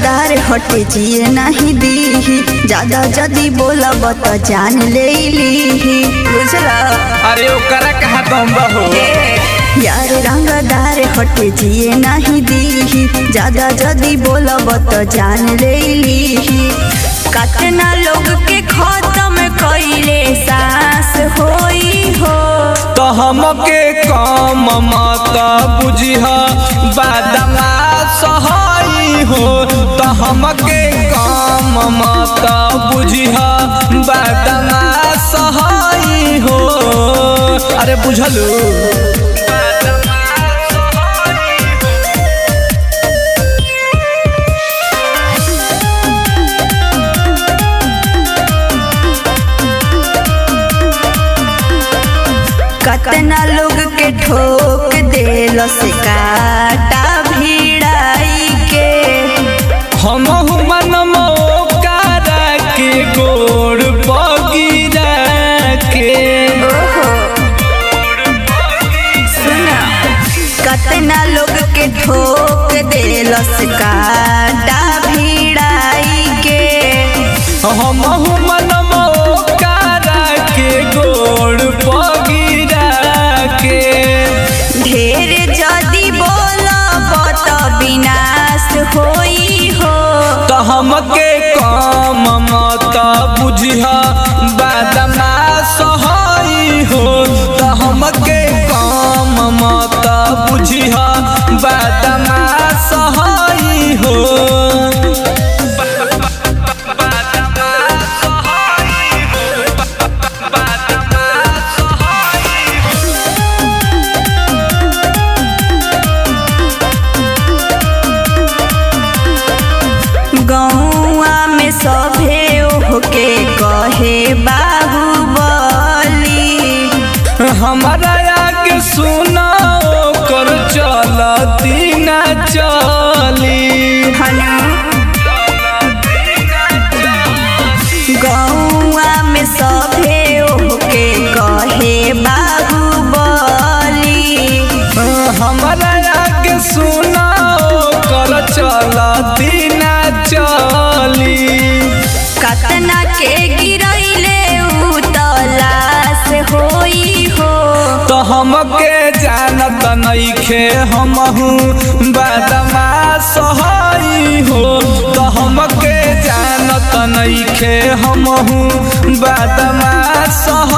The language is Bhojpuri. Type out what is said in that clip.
रंगदार हटे जिए नहीं दीही ज्यादा जदी बोलब त जान ले लीही बुझला अरे ओकरा कहा दम हो यार रंगदार हटे जिए नहीं दीही ज्यादा जदी बोलब त जान ले लीही कतना लोग के खत्म कइले सास होई हो तो हमके कम मत बुझिह बादमा सहाई हो तो हमके कम मत बुझिह बादमा सहाई हो अरे बुझलू कतना लोग के ठोक देल से काटा भिड़ाई के हम मन करा के गोड़ बगिरा के ओहो सुना कतना लोग के ठोक देल से काटा भिड़ाई के हम मन करा के गोड़ बगिरा के ढेर जदी बोलब त विनाश होई हो तो हमके कम मत बुझिह बादमा सहाई हो तो हमके कम मत बुझिह बादमा सहाई हो गौआ में सभे ओहके कहे बाहुबली हमारा आगे सुना कर चलती न चली हनु गौआ में सभे ओहके कहे बाहुबली हमारा आगे सुना कर चलती न चली कतना के गिरैले उ तलाश होई हो तो हमके जानत नइखे हमहू बादमा सहाई हो तो हमके जानत नइखे हमहू बादमा सहाई